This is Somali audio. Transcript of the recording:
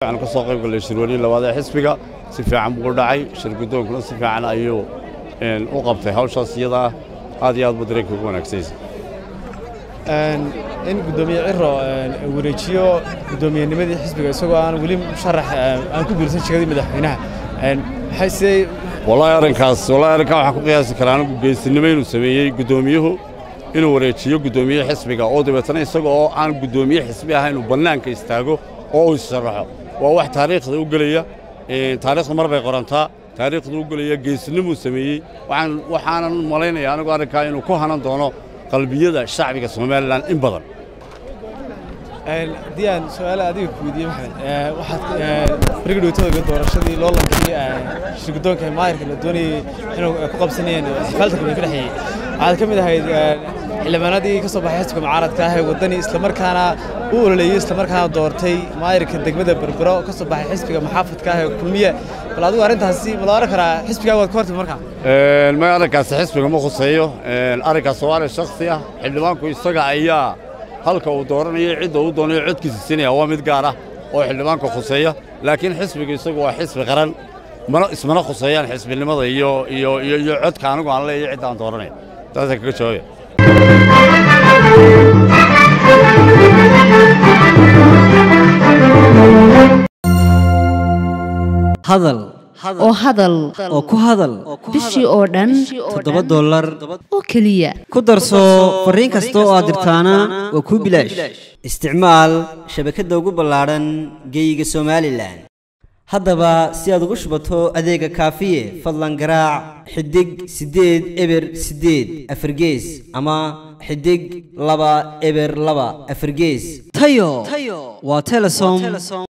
waxaan ka soo qayb gallay shirweynihi labaad ee xisbiga si fiican buu u dhacay shir guddoonkuna si fiican ayuu u qabtay hawshaas iyadaa aad iyo aad buu dareenka ugu wanaagsanysa in guddoomiye ciro wareejiyo guddoomiyennimadii xisbiga isagoo aan weli musharax aan ku guursan sheegadii madaxweynaha maxay sidee wallaahi arrinkaas wallaahi arrinkaa waxaan ku qiyaasi karaa anigu geesinimo inuu sameeyey guddoomiyuhu inuu wareejiyo guddoomiye xisbiga oo dabeetana isaga oo aan guddoomiye xisbi ahayn uu bannaanka istaago oo uu isharaxo waa wax taariikhda u gelaya taariikhda mar bay qorantaa taariikhda u gelaya geesinimuu sameeyey waxaanan malaynaya anigu arrinkaa inuu ku hanan doono qalbiyada shacbiga somalilan in badan haddii aan su-aale adiga ku weydiiye maxamed waxaad beriga dhowtooda doorashadii loo lankiyey shirguddoonka maayirka la doonayey inuu ku qabsanayeen xifaalta kulmi ka dhexeeyey waxaad ka mid ahayd xildhibaanadii ka soo baxay xisbiga mucaaradka ah ee waddani islamarkaana u ololeeyey islamarkaana doortay maayirka degmada berbero oo ka soo baxay xisbiga maxaafadka ah ee kulmiye bal adigu arrintaasi ma la oran karaa xisbigaa waad ka hortimi markaa ma arrinkaasi xisbiga ma khuseeyo arrinkaas waa arrin shakhsi ah xildhibaanku isaga ayaa halka uu dooranayo cidda uu doonayo codkiisa siinaya waa mid gaar ah oo xildhibaanka khuseeya laakiin xisbiga isagu waa xisbi qaran mana ismana khuseeyaan xisbinimada iyo iyo iyo iyo codka anigu aan leeyahay cidda aan dooranaya taasaan kaga jawaabaya hadal oo hadal oo ku hadal bishii oo dhan toddoba dollar oo keliya ku darso fariin kasta oo aad dirtaana waa kuu bilaash isticmaal shabakadda ugu ballaadhan geeyiga somalilan haddaba si aad ugu shubato adeega kaafiye fadlan garaac xidig siddeed eber siddeed afargees ama xidig laba eber laba afargees tayo waa telesom